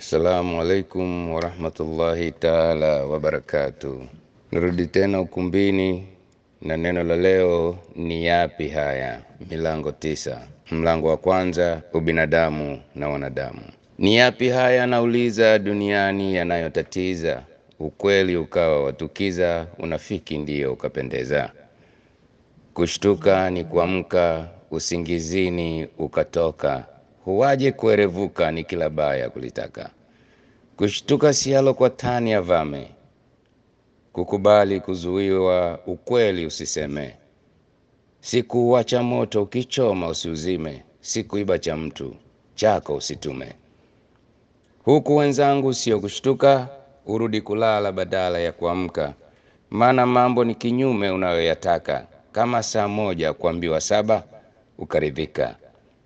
Assalamu alaikum warahmatullahi taala wabarakatuh. Nirudi tena ukumbini na neno la leo ni yapi haya? Milango tisa. Mlango wa kwanza, ubinadamu na wanadamu. Ni yapi haya nauliza duniani yanayotatiza? Ukweli ukawa watukiza, unafiki ndiyo ukapendeza. Kushtuka ni kuamka, usingizini ukatoka, huwaje kuerevuka ni kila baya kulitaka. Kushtuka sialo kwa tani ya vame, kukubali kuzuiwa, ukweli usiseme. Sikuuacha moto ukichoma usiuzime, sikuiba cha mtu chako usitume. Huku wenzangu sio kushtuka, urudi kulala badala ya kuamka, maana mambo ni kinyume unayoyataka. Kama saa moja kuambiwa saba ukaridhika.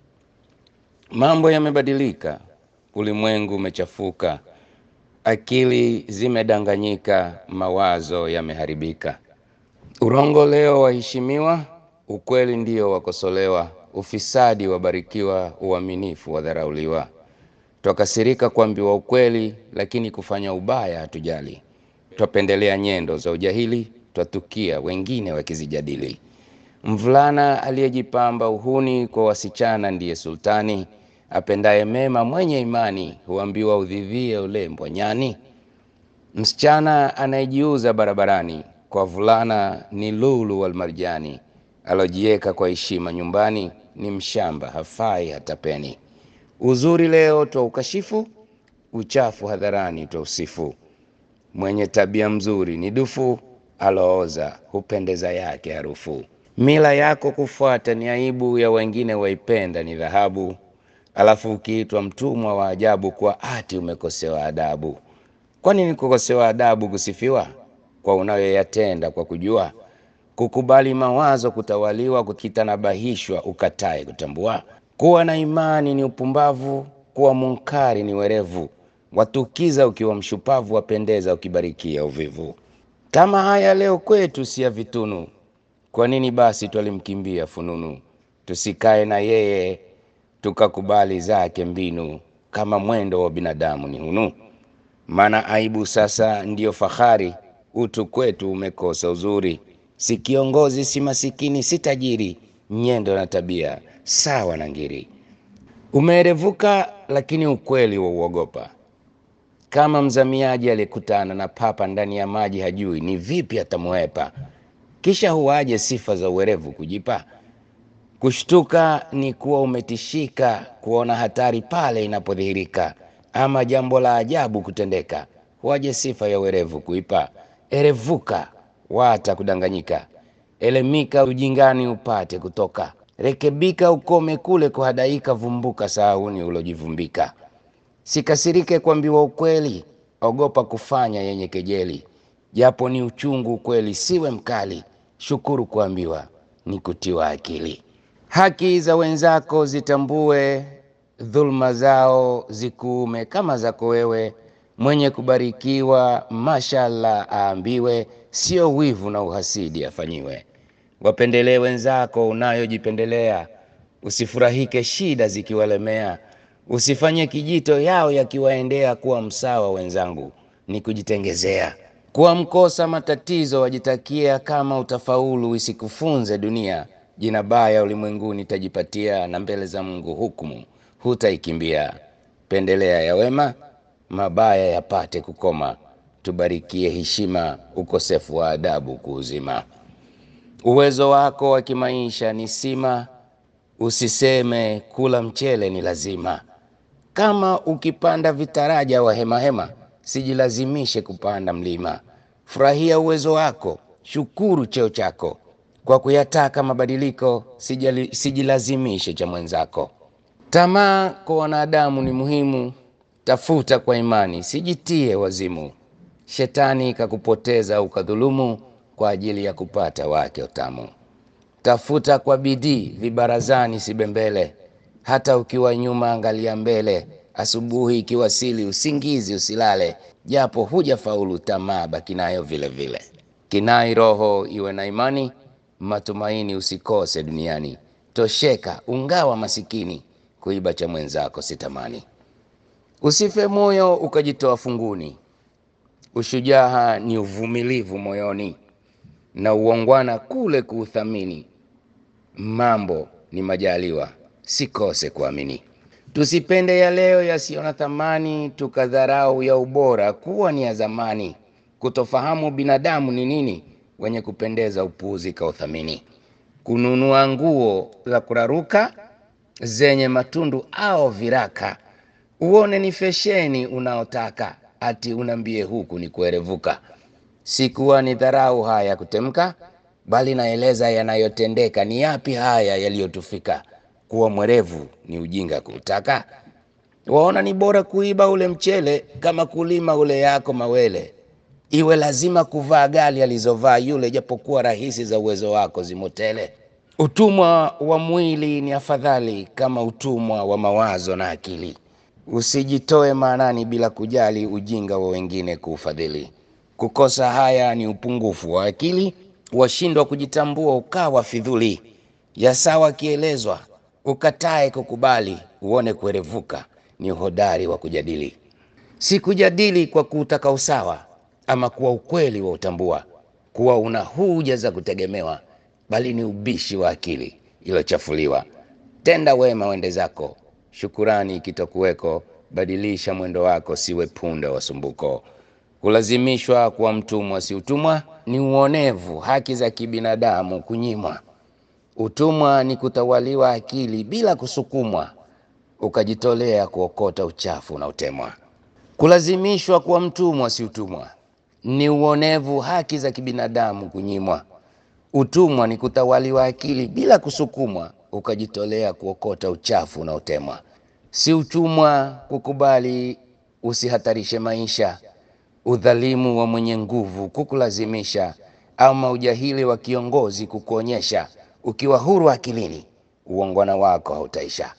Mambo yamebadilika, ulimwengu umechafuka, akili zimedanganyika, mawazo yameharibika. Urongo leo waheshimiwa, ukweli ndio wakosolewa, ufisadi wabarikiwa, uaminifu wadharauliwa. Twakasirika kuambiwa ukweli, lakini kufanya ubaya hatujali. Twapendelea nyendo za ujahili, twatukia wengine wakizijadili. Mvulana aliyejipamba uhuni kwa wasichana ndiye sultani, apendaye mema mwenye imani, huambiwa udhivie ulembwa nyani. Msichana anayejiuza barabarani kwa vulana ni lulu walmarjani, alojieka kwa heshima nyumbani ni mshamba, hafai hata peni. Uzuri leo twa ukashifu, uchafu hadharani twa usifu. Mwenye tabia mzuri ni dufu, alooza hupendeza yake harufu. Mila yako kufuata ni aibu, ya wengine waipenda ni dhahabu. Alafu ukiitwa mtumwa wa ajabu, kwa ati umekosewa adabu. Kwani ni kukosewa adabu kusifiwa kwa unayoyatenda kwa kujua? Kukubali mawazo kutawaliwa, kukitanabahishwa ukatae kutambua. Kuwa na imani ni upumbavu, kuwa munkari ni werevu. Watukiza ukiwa mshupavu, wapendeza ukibarikia uvivu. Kama haya leo kwetu si ya vitunu, kwa nini basi twalimkimbia fununu? Tusikae na yeye tukakubali zake mbinu, kama mwendo wa binadamu ni hunu. Maana aibu sasa ndiyo fahari, utu kwetu umekosa uzuri. Si kiongozi si masikini si tajiri, nyendo na tabia sawa na ngiri. Umeerevuka lakini ukweli wa uogopa, kama mzamiaji aliyekutana na papa ndani ya maji, hajui ni vipi atamwepa. Kisha huwaje sifa za uwerevu kujipa? Kushtuka ni kuwa umetishika, kuona hatari pale inapodhihirika, ama jambo la ajabu kutendeka. Huwaje sifa ya uwerevu kuipa? Erevuka wata kudanganyika, elemika ujingani upate kutoka. Rekebika ukome kule kuhadaika, vumbuka sahauni ulojivumbika. Sikasirike kuambiwa ukweli, ogopa kufanya yenye kejeli. Japo ni uchungu ukweli, siwe mkali, shukuru kuambiwa ni kutiwa akili. Haki za wenzako zitambue, dhulma zao zikuume kama zako wewe. Mwenye kubarikiwa mashallah aambiwe, sio wivu na uhasidi afanyiwe. Wapendelee wenzako unayojipendelea, usifurahike shida zikiwalemea. Usifanye kijito yao yakiwaendea, kuwa msawa wenzangu ni kujitengezea. Kuwa mkosa matatizo wajitakia, kama utafaulu isikufunze dunia. Jina baya ulimwenguni tajipatia, na mbele za Mungu hukumu hutaikimbia. Pendelea ya wema, mabaya yapate kukoma. Tubarikie heshima, ukosefu wa adabu kuuzima. Uwezo wako wa kimaisha ni sima, usiseme kula mchele ni lazima. Kama ukipanda vitaraja wa hemahema, sijilazimishe kupanda mlima. Furahia uwezo wako, shukuru cheo chako. Kwa kuyataka mabadiliko, sijali, sijilazimishe cha mwenzako. Tamaa kwa wanadamu ni muhimu, tafuta kwa imani, sijitie wazimu. Shetani kakupoteza ukadhulumu, kwa ajili ya kupata wake utamu. Tafuta kwa bidii, vibarazani sibembele. Hata ukiwa nyuma, angalia mbele. Asubuhi ikiwasili, usingizi usilale. Japo huja faulu, tamaa baki nayo vile vile. Kinai roho iwe na imani, matumaini usikose duniani. Tosheka ungawa masikini, kuiba cha mwenzako sitamani. Usife moyo ukajitoa funguni. Ushujaa ni uvumilivu moyoni, na uongwana kule kuuthamini. Mambo ni majaliwa, sikose kuamini. Tusipende ya leo yasiyo na thamani, tukadharau ya ubora kuwa ni ya zamani. Kutofahamu binadamu ni nini, wenye kupendeza upuuzi kauthamini. Kununua nguo za kuraruka zenye matundu au viraka, uone ni fesheni unaotaka, ati unambie huku ni kuerevuka. Sikuwa ni dharau haya kutemka, bali naeleza yanayotendeka. Ni yapi haya yaliyotufika? Kuwa mwerevu ni ujinga kuutaka. Waona ni bora kuiba ule mchele kama kulima ule yako mawele. Iwe lazima kuvaa gali alizovaa yule, japokuwa rahisi za uwezo wako zimotele. Utumwa wa mwili ni afadhali kama utumwa wa mawazo na akili. Usijitoe maanani bila kujali ujinga wa wengine kuufadhili. Kukosa haya ni upungufu wa akili, washindwa kujitambua ukawa fidhuli. Ya sawa kielezwa, ukatae kukubali, uone kuerevuka ni uhodari wa kujadili. Si kujadili kwa kutaka usawa, ama kuwa ukweli wa utambua kuwa una huja za kutegemewa, bali ni ubishi wa akili ilochafuliwa. Tenda wema wende zako, shukurani ikitokuweko, badilisha mwendo wako, siwe punda wa sumbuko. Kulazimishwa kuwa mtumwa si utumwa, ni uonevu, haki za kibinadamu kunyimwa. Utumwa ni kutawaliwa akili bila kusukumwa, ukajitolea kuokota uchafu unaotemwa. Kulazimishwa kuwa mtumwa si utumwa, ni uonevu, haki za kibinadamu kunyimwa. Utumwa ni kutawaliwa akili bila kusukumwa, ukajitolea kuokota uchafu unaotemwa. Si utumwa kukubali usihatarishe maisha, udhalimu wa mwenye nguvu kukulazimisha, ama ujahili wa kiongozi kukuonyesha. Ukiwa huru akilini, uongwana wako hautaisha.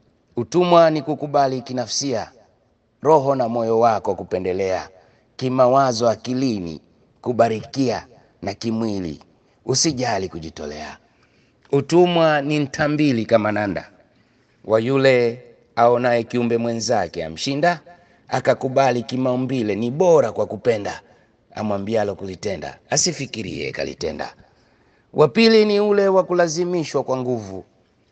Utumwa ni kukubali kinafsia, roho na moyo wako kupendelea, kimawazo akilini kubarikia, na kimwili usijali kujitolea. Utumwa ni ntambili kama nanda wa yule aonaye kiumbe mwenzake amshinda, akakubali kimaumbile ni bora kwa kupenda, amwambialo kulitenda asifikirie kalitenda. Wa pili ni ule wa kulazimishwa kwa nguvu,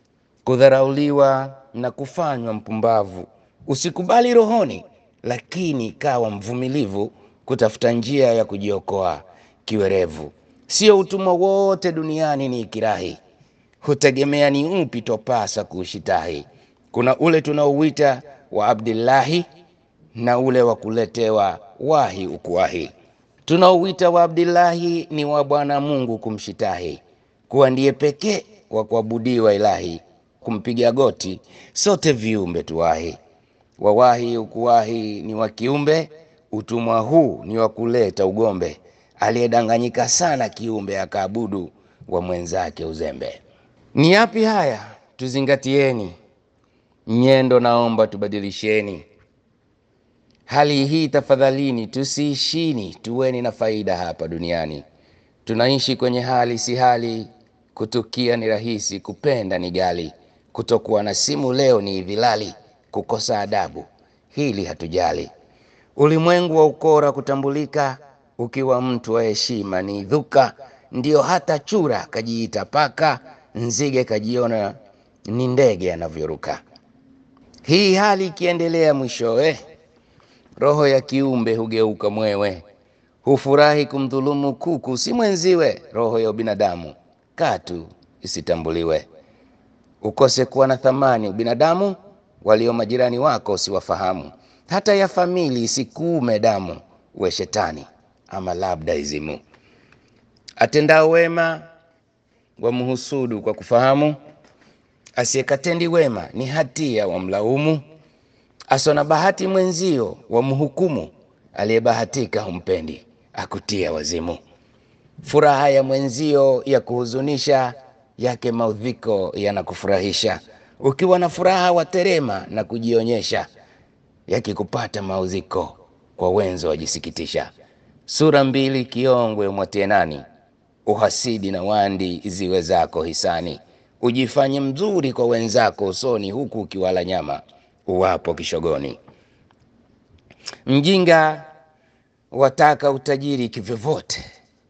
kudharauliwa na kufanywa mpumbavu. Usikubali rohoni, lakini kawa mvumilivu, kutafuta njia ya kujiokoa kiwerevu. Sio utumwa wote duniani ni ikirahi, hutegemea ni upi topasa kuushitahi. Kuna ule tunaouita wa Abdillahi na ule wa kuletewa wahi ukuwahi. Tunaouita wa Abdillahi ni wa Bwana Mungu kumshitahi, kuwa ndiye pekee wa kuabudiwa ilahi, kumpiga goti sote viumbe tuwahi. Wawahi ukuwahi ni wa kiumbe, utumwa huu ni wa kuleta ugombe, aliyedanganyika sana kiumbe akaabudu wa mwenzake uzembe. Ni yapi haya? Tuzingatieni nyendo, naomba tubadilisheni hali hii tafadhalini, tusiishini, tuweni na faida hapa duniani. Tunaishi kwenye hali si hali, kutukia ni rahisi, kupenda ni gali, kutokuwa na simu leo ni idhilali, kukosa adabu hili hatujali. Ulimwengu wa ukora kutambulika, ukiwa mtu wa heshima ni dhuka, ndio hata chura kajiita paka, nzige kajiona ni ndege anavyoruka. Hii hali ikiendelea, mwishowe roho ya kiumbe hugeuka mwewe, hufurahi kumdhulumu kuku si mwenziwe. Roho ya binadamu katu isitambuliwe, ukose kuwa na thamani ubinadamu, walio majirani wako usiwafahamu, hata ya famili isikuume damu, we shetani ama labda izimu. Atendao wema wamhusudu kwa kufahamu, asiyekatendi wema ni hatia wamlaumu asona bahati mwenzio wamhukumu, aliyebahatika humpendi akutia wazimu. Furaha ya mwenzio ya kuhuzunisha, yake maudhiko yanakufurahisha. Ukiwa na furaha waterema na kujionyesha, yakikupata maudhiko kwa wenzo wajisikitisha. Sura mbili kiongwe mwatie nani, uhasidi na wandi ziwe zako hisani. Ujifanye mzuri kwa wenzako usoni, huku ukiwala nyama uwapo kishogoni. Mjinga wataka utajiri kivyovyote,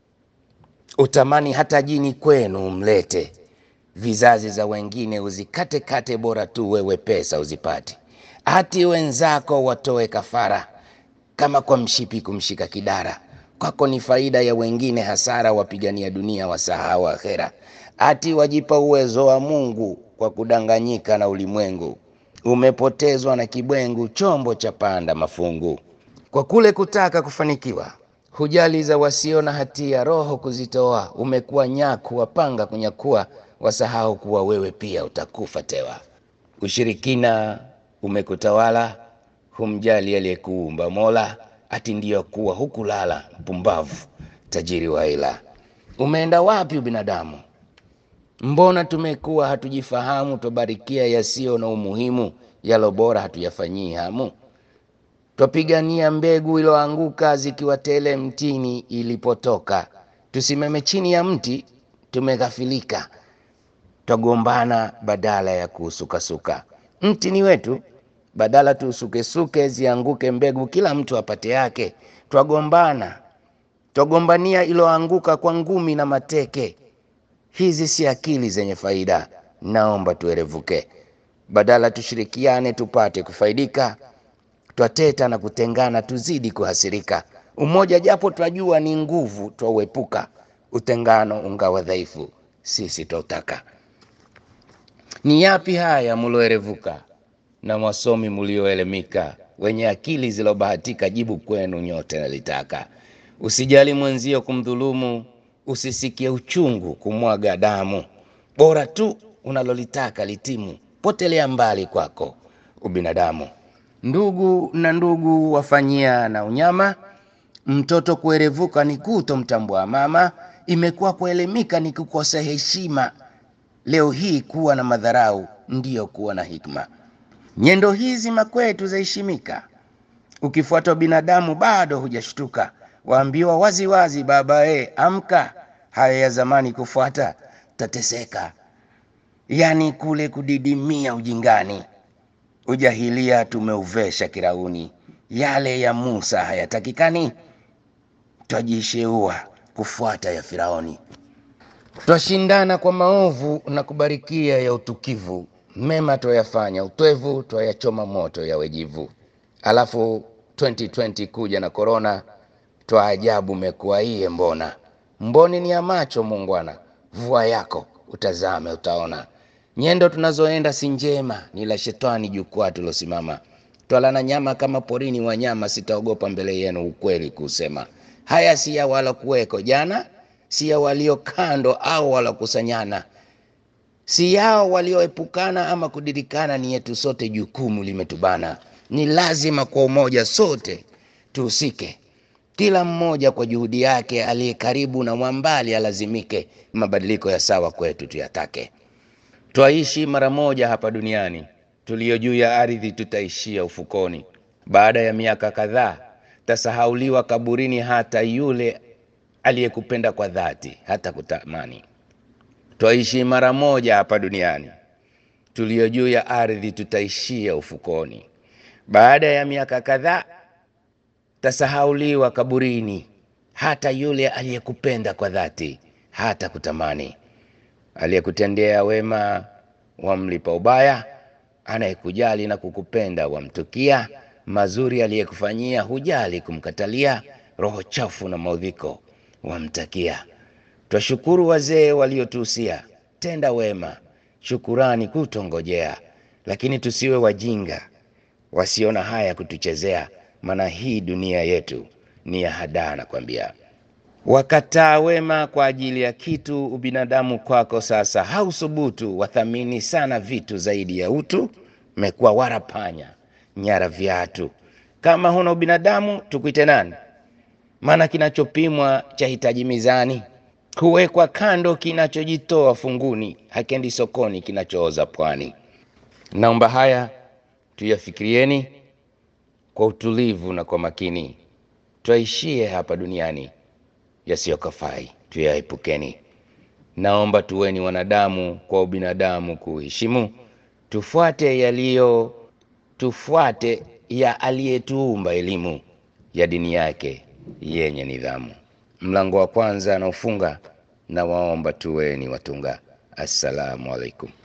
utamani hata jini kwenu umlete, vizazi za wengine uzikate kate, bora tu wewe pesa uzipate, hati wenzako watoe kafara, kama kwa mshipi kumshika kidara. Kwako ni faida ya wengine hasara, wapigania dunia wasahau akhera, hati wajipa uwezo wa Mungu kwa kudanganyika na ulimwengu. Umepotezwa na kibwengu, chombo cha panda mafungu. Kwa kule kutaka kufanikiwa, hujali za wasio na hatia, roho kuzitoa. Umekuwa nyaku, wapanga kunyakua, wasahau kuwa wewe pia utakufa tewa. Ushirikina umekutawala, humjali aliyekuumba Mola, ati ndiyo kuwa hukulala, mpumbavu tajiri wa ila. Umeenda wapi ubinadamu? Mbona tumekuwa hatujifahamu, twabarikia yasiyo na umuhimu, yalo bora hatuyafanyii hamu. Twapigania mbegu iloanguka, zikiwa tele mtini ilipotoka. Tusimame chini ya mti, tumeghafilika, twagombana badala ya kuusukasuka. Mti ni wetu, badala tuusukesuke, zianguke mbegu, kila mtu apate yake. Twagombana, twagombania iloanguka kwa ngumi na mateke. Hizi si akili zenye faida, naomba tuerevuke. Badala tushirikiane tupate kufaidika, twateta na kutengana, tuzidi kuhasirika. Umoja japo twajua ni nguvu, twauepuka. Utengano ungawa dhaifu, sisi twautaka. Ni yapi haya muloerevuka, na mwasomi mulioelemika, wenye akili zilobahatika? Jibu kwenu nyote nalitaka. Usijali mwenzio kumdhulumu, usisikie uchungu kumwaga damu. Bora tu unalolitaka litimu, potelea mbali kwako ubinadamu. Ndugu na ndugu wafanyia na unyama, mtoto kuerevuka ni kutomtambua mama. Imekuwa kuelemika ni kukosa heshima, leo hii kuwa na madharau ndiyo kuwa na hikma. Nyendo hizi makwetu zaheshimika, ukifuatwa binadamu bado hujashtuka. Waambiwa wazi wazi, baba e, amka, haya ya zamani kufuata tateseka. Yani kule kudidimia ujingani, ujahilia tumeuvesha kirauni. Yale ya Musa hayatakikani, twajisheua kufuata ya Firauni. Twashindana kwa maovu na kubarikia ya utukivu, mema twayafanya utwevu, twayachoma moto ya wejivu. Alafu 2020 kuja na korona, twa ajabu mekuwa iye mbona. Mboni ni ya macho mungwana, vua yako utazame utaona. Nyendo tunazoenda si njema, ni la shetani jukwaa tulosimama. Twalana nyama kama porini wanyama, sitaogopa mbele yenu ukweli kusema. Haya si ya wala kuweko jana, si ya walio kando au walokusanyana, si yao walioepukana ama kudirikana, ni yetu sote, jukumu limetubana. Ni lazima kwa umoja sote tuhusike, kila mmoja kwa juhudi yake, aliye karibu na mwambali alazimike. Mabadiliko ya sawa kwetu tuyatake. Twaishi mara moja hapa duniani, tulio juu ya ardhi tutaishia ufukoni. Baada ya miaka kadhaa tasahauliwa kaburini, hata yule aliyekupenda kwa dhati hata kutamani. Twaishi mara moja hapa duniani, tulio juu ya ardhi tutaishia ufukoni. Baada ya miaka kadhaa tasahauliwa kaburini, hata yule aliyekupenda kwa dhati hata kutamani. Aliyekutendea wema wamlipa ubaya, anayekujali na kukupenda wamtukia. Mazuri aliyekufanyia hujali kumkatalia, roho chafu na maudhiko wamtakia. Twashukuru wazee waliotuhusia, tenda wema, shukurani kutongojea, lakini tusiwe wajinga wasiona haya kutuchezea, maana hii dunia yetu ni ya hadaa, nakwambia. Wakataa wema kwa ajili ya kitu, ubinadamu kwako sasa hausubutu. Wathamini sana vitu zaidi ya utu, mekuwa warapanya nyara viatu. Kama huna ubinadamu tukuite nani? Maana kinachopimwa cha hitaji mizani, huwekwa kando kinachojitoa funguni, hakendi sokoni kinachooza pwani. Naomba haya tuyafikirieni kwa utulivu na kwa makini, twaishie hapa duniani yasiyokafai tuyaepukeni. Naomba tuweni wanadamu kwa ubinadamu kuheshimu, tufuate yaliyo tufuate ya aliyetuumba elimu ya dini yake yenye nidhamu. Mlango wa kwanza anaofunga na waomba tuweni watunga. Assalamu alaikum.